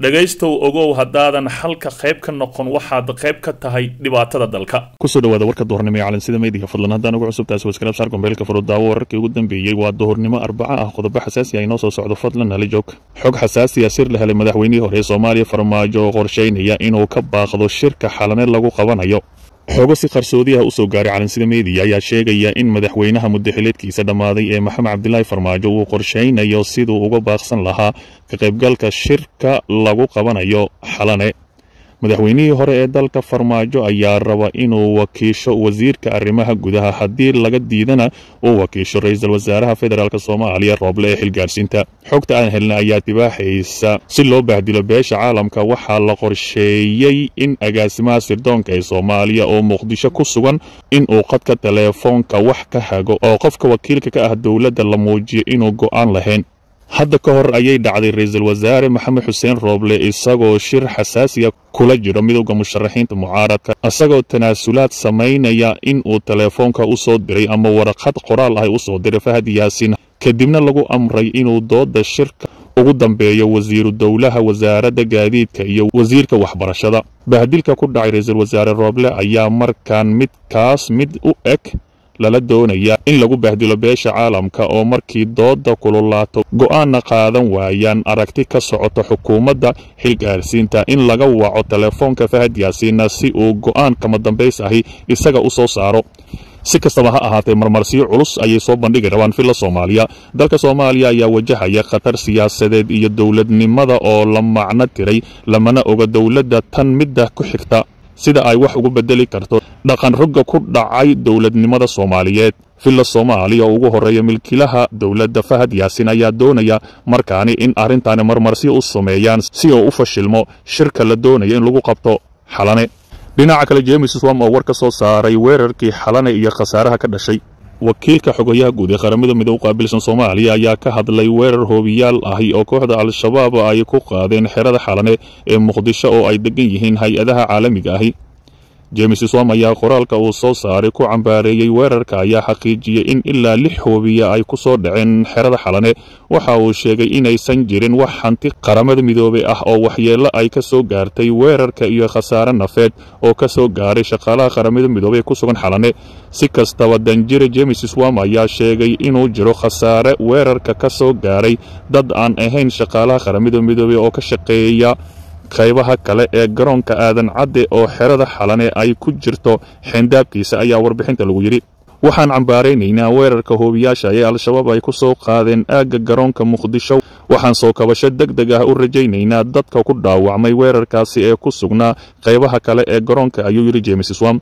dhegaystow ogow haddaadan xalka qayb ka noqon waxaad qayb ka tahay dhibaatada dalka kusoo dhawaada warka duhurnimo ee calansida meediga fadlan haddaan ugu cusub taasi waskaraab saar gombeelka furudaawo wararkii ugu dambeeyey waa duhurnimo arbaca ah qodobo xasaasi ah inoo soo socdo fadlan nala joog xog xasaasi ah sir la helay madaxweynihii hore ee soomaaliya farmaajo oo qorshaynaya inuu ka baaqdo shirka xalaneed lagu qabanayo xogo si qarsoodi ah usoo gaaray calansida meediya ayaa sheegaya in madaxweynaha muddaxileedkiisa dhammaaday ee maxamed cabdilaahi farmaajo uu qorshaynayo siduu uga baaqsan lahaa ka qaybgalka shirka lagu qabanayo xalane madaxweynihii hore ee dalka farmaajo ayaa raba inuu wakiisho wasiirka arrimaha gudaha haddii laga diidana uu wakiisho ra-iisul wasaaraha federaalk soomaaliya rooble ee xilgaarsiinta xogta aan helna ayaa tibaaxaysa si loo bahdilo beesha caalamka waxaa la qorsheeyey in agaasimaha sirdoonka ee soomaaliya oo muqdisho ku sugan inuu qadka teleefoonka wax ka hago oo qofka wakiilka ka ah dowladda la muujiyo inuu go'aan lahayn hadda ka hor ayay dhacday ra-iisul wasaare maxamed xuseen rooble isagoo shir xasaasiya kula jiro midowda musharaxiinta mucaaradka isagoo tanaasulaad samaynaya in uu teleefoonka u soo diray ama waraqad qoraal ah u soo diray fahad yaasin kadibna lagu amray inuu dooda shirka ugu dambeeyo wasiiru dowlaha wasaaradda gaadiidka iyo wasiirka waxbarashada bahdilka ku dhacay ra-iisul wasaare rooble ayaa markaan midkaas mid u eg lala doonaya in lagu bahdilo beesha caalamka oo markii dooda kululaato go'aanna qaadan waayaan aragti ka socoto xukuumadda xilgaarsiinta in laga waco teleefoonka fahad yaasiina si uu go'aan kama dambays ahi isaga u soo saaro si kastaba ha ahaatee marmarsiyo culus ayay soo bandhigi rabaan filla soomaaliya dalka soomaaliya ayaa wajahaya khatar siyaasadeed iyo dowladnimada oo la macno tiray lamana oga dowladda tan midda ku xigta sida ay wax ugu bedeli karto dhaqan rogga ku dhacay dowladnimada soomaaliyeed villa soomaaliya oo ugu horreeya milkilaha dowladda fahad yaasin ayaa doonaya markaani in arrintaani marmarsi u sameeyaan si uu u fashilmo shirka la doonaya in lagu qabto xalane dhinaca kale jemes swam oo war ka soo saaray weerarkii xalane iyo khasaaraha ka dhashay wakiilka xogayaha guud ee qaramada midoob qaabilsan soomaaliya ayaa ka hadlay weerar hoobiyaal ahi oo kooxda al-shabaab ay ku qaadeen xerada xalane ee muqdisho oo ay degan yihiin hay-adaha caalamiga ahi jemes swam ayaa qoraalka uu soo saaray ku cambaareeyey weerarka ayaa xaqiijiyey in ilaa lix hoobiya ay ku soo dhaceen xerada xalane waxa uu sheegay inaysan jirin wax hanti qaramada midoobey ah oo waxyeello ay ka soo gaartay weerarka iyo khasaare nafeed oo ka soo gaaray shaqaalaha qaramada midoobey ee ku sugan xalane si kastaba danjire jemes swam ayaa sheegay inuu jiro khasaare weerarka ka soo gaaray dad aan ahayn shaqaalaha qaramada midoobey oo ka shaqeeya qaybaha kale ee garoonka aadan cadde oo xerada xalane ay ku jirto xeendaabkiisa ayaa warbixinta lagu yidhi waxaan cambaaraynaynaa weerarka hoobiyaasha ee al-shabaab ay ku soo qaadeen aagga garoonka muqdisho waxaan soo kabasho deg deg ah u rajaynaynaa dadka ku dhaawacmay weerarkaasi ee ku sugnaa qaybaha kale ee garoonka ayuu yidhi jemes swam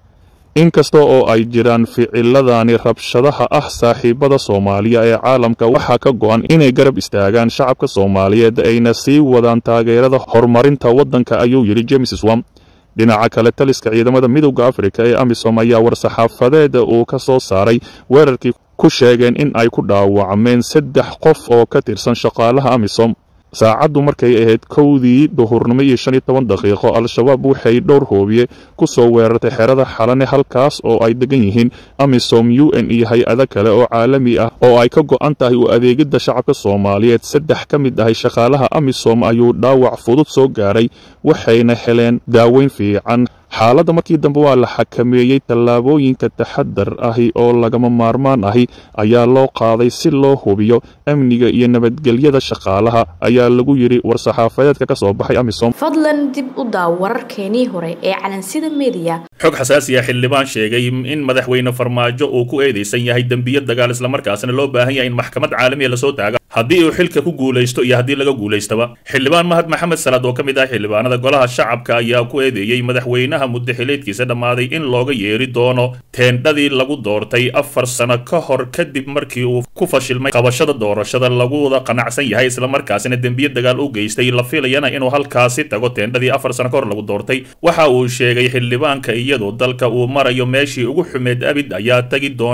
inkasta oo ay jiraan ficiladani rabshadaha ah saaxiibada soomaaliya ee caalamka waxaa ka go'an inay garab istaagaan shacabka soomaaliyeed ayna sii wadaan taageerada horumarinta waddanka ayuu yidhi jemes swam dhinaca kale taliska ciidamada midowda afrika ee amisom ayaa war-saxaafadeeda uu ka soo saaray weerarkii ku sheegeen in ay ku dhaawacmeen saddex qof oo ka tirsan shaqaalaha amisom saacaddu markay ahayd kowdii duhurnimo iyo shan iyo toban daqiiqo al-shabaab waxay dhowr hoobiye ku soo weerartay xerada xalane halkaas oo ay degan yihiin amisom u n iyo hay-ado kale oo caalami ah oo ay ka go'an tahay u adeegidda shacabka soomaaliyeed saddex ka mid ahay shaqaalaha amisom ayuu dhaawac fudud soo gaaray waxayna heleen daaweyn fiican xaaladda markii dambe waa la xakameeyey tallaabooyinka taxadar ahi oo lagama maarmaan ahi ayaa loo qaaday si loo hubiyo amniga iyo nabadgelyada shaqaalaha ayaa lagu yidhi war-saxaafadeedka ka soo baxay amisom fadlan dib u daaw wararkeenii hore ee calansida meediya xog xasaasi ah xildhibaan sheegay in madaxweyne farmaajo uu ku eedaysan yahay dembiyo dagaal islamarkaasna loo baahan yahay in maxkamad caalamiya lasoo taaga haddii uu xilka ku guulaysto iyo haddii laga guulaystaba xildhibaan mahad maxamed salaad oo ka mid ah xildhibaanada golaha shacabka ayaa ku eedeeyey madaxweynaha muddaxileedkiisa dhammaaday in looga yeeri doono teendhadii lagu doortay afar sano ka hor kadib markii uu ku fashilmay qabashada doorashada laguwada qanacsan yahay islamarkaasina dembiyo dagaal u geystay la filayana inuu halkaasi tago teendhadii afar sano ka hor lagu doortay waxa uu sheegay xildhibaanka iyadoo dalka uu marayo meeshii ugu xumeed abid ayaa tegi doona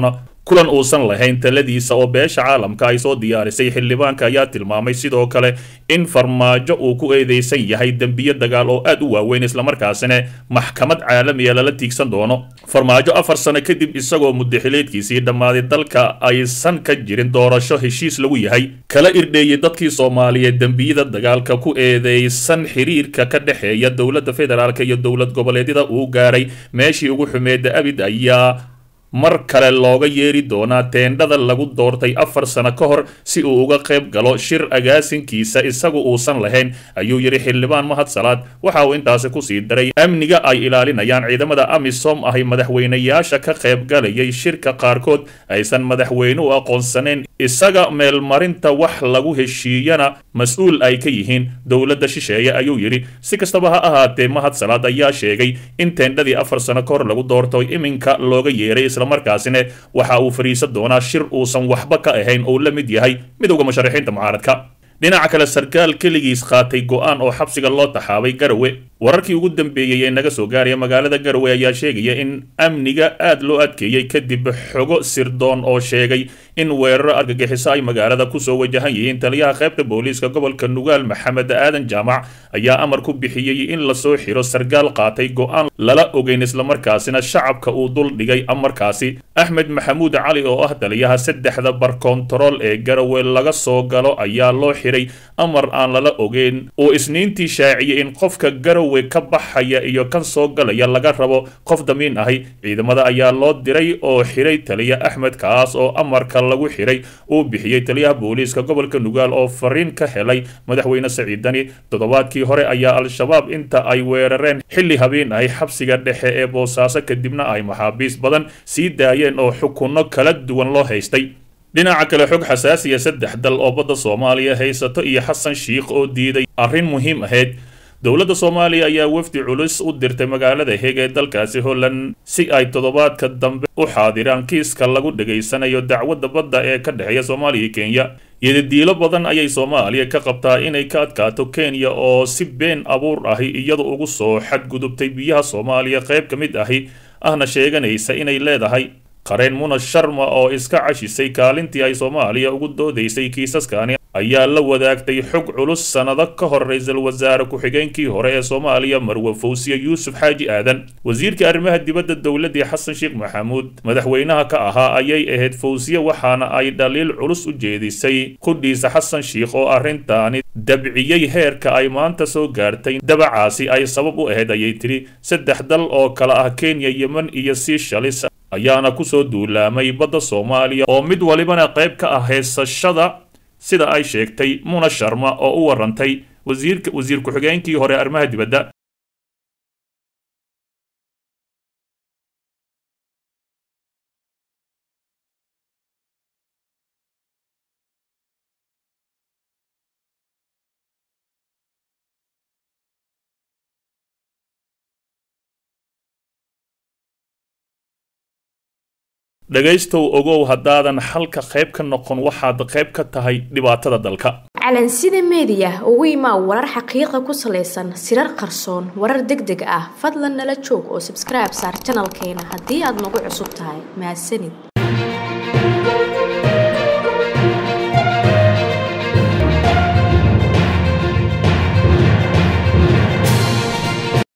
kulan uusan lahayn taladiisa oo beesha caalamka ay soo diyaarisay xildhibaanka ayaa tilmaamay sidoo kale in farmaajo uu ku eedeysan yahay dembiyo dagaal oo aad u waaweyn islamarkaasina maxkamad caalamiya lala tiigsan doono farmaajo afar sano kadib isagoo muddaxileedkiisii dhammaaday dalka aysan ka jirin doorasho heshiis lagu yahay kala irdheeyay dadkii soomaaliyeed dembiyada dagaalka ku eedeysan xiriirka ka dhexeeya dowladda federaalk iyo dowlad goboleedyada uu gaaray meeshii ugu xumeeda abid ayaa mar kale looga yeeri doonaa teendhada lagu doortay afar sano ka hor si uu uga qayb galo shir agaasinkiisa isagu uusan lahayn ayuu yidhi xildhibaan mahad salaad waxa uu intaasi kusii daray amniga ay ilaalinayaan ciidamada amisom ahay madaxweynayaasha ka qaybgalayay shirka qaarkood aysan madaxweyne u aqoonsanayn isaga meelmarinta wax lagu heshiiyana mas-uul ay ka yihiin dowladda shisheeye ayuu yidhi si kastaba ha ahaatee mahad salaad ayaa sheegay in teendhadii afar sano ka hor lagu doorto iminka looga yeeray islamarkaasina waxa uu fadhiisan doonaa shir uusan waxba ka ahayn oo la mid yahay midowda musharaxiinta mucaaradka dhinaca kale sarkaal keligiis qaatay go'aan oo xabsiga loo taxaabay garowe wararkii ugu dambeeyey ee naga soo gaaraya magaalada garowe ayaa sheegaya in amniga aad loo adkeeyey kadib xogo sirdoon oo sheegay in weeraro argagixiso ay magaalada kusoo wajahan yihiin taliyaha qaybta booliiska gobolka nugaal maxamed aadan jaamac ayaa amar ku bixiyey in lasoo xiro sarkaal qaatay go'aan lala ogeyn islamarkaasina shacabka uu dul dhigay amarkaasi axmed maxamuud cali oo ah taliyaha saddexda bar kontarool ee garowe laga soo galo ayaa loo xiray amar aan lala ogeyn uu isniintii shaaciyey in qofka garowe ka baxaya iyo kan soo galaya laga rabo qof damiin ahi ciidamada ayaa loo diray oo xiray taliya axmed kaas oo amarka lagu xiray uu bixiyey taliyaha booliiska gobolka nugaal oo fariin ka helay madaxweyne saciidani toddobaadkii hore ayaa al-shabaab inta ay weerareen xilli habeen ahi xabsiga dhexe ee boosaaso kadibna ay maxaabiis badan sii daayeen oo xukunno kala duwan loo haystay dhinaca kale xog xasaasiya saddex dal oo badda soomaaliya haysato iyo xasan shiikh oo diiday arrin muhiim ahayd dowladda soomaaliya ayaa wafdi culus u dirtay magaalada heeg ee dalkaasi holland si ay toddobaadka dambe u xaadiraan kiiska lagu dhegaysanayo dacwadda badda ee ka dhexeeya soomaaliya iyo kenya iyadadiilo badan ayay soomaaliya ka qabtaa inay ka adkaato kenya oo si been abuur ahi iyadu ugu soo xadgudubtay biyaha soomaaliya qayb ka mid ahi ahna sheeganaysa inay leedahay qareen muna sharma oo iska cashisay kaalintii ay soomaaliya ugu doodaysay kiisaskani ayaa la wadaagtay xog culus sannado ka hor ra-iisul wasaare ku-xigeenkii hore ee soomaaliya marwe fawsiye yuusuf xaaji aadan wasiirka arrimaha dibadda dowladdii xasan sheekh maxamuud madaxweynaha ka ahaa ayay ahayd fawsiye waxaana ay dhaliil culus u jeedisay qudhiisa xasan sheikh oo arrintaani dabciyey heerka ay maanta soo gaartay dabacaasi ay sabab u ahayd ayay tidhi saddex dal oo kale ah kenya yemen iyo siishalis ayaana kusoo duulaamay badda soomaaliya oo mid walibana qayb ka ah heesashada sida ay sheegtay muna sharma oo u warantay wasiirka wasiir ku-xigeenkii hore arrimaha dibadda dhegaystow ogow haddaadan xalka qayb ka noqon waxaad qayb ka tahay dhibaatada dalka calansida meediya ugu imaa warar xaqiiqa ku salaysan sirar qarsoon warar deg deg ah fadlan nala joog oo sabskribe saar janalkeena haddii aad nagu cusub tahay mahadsanid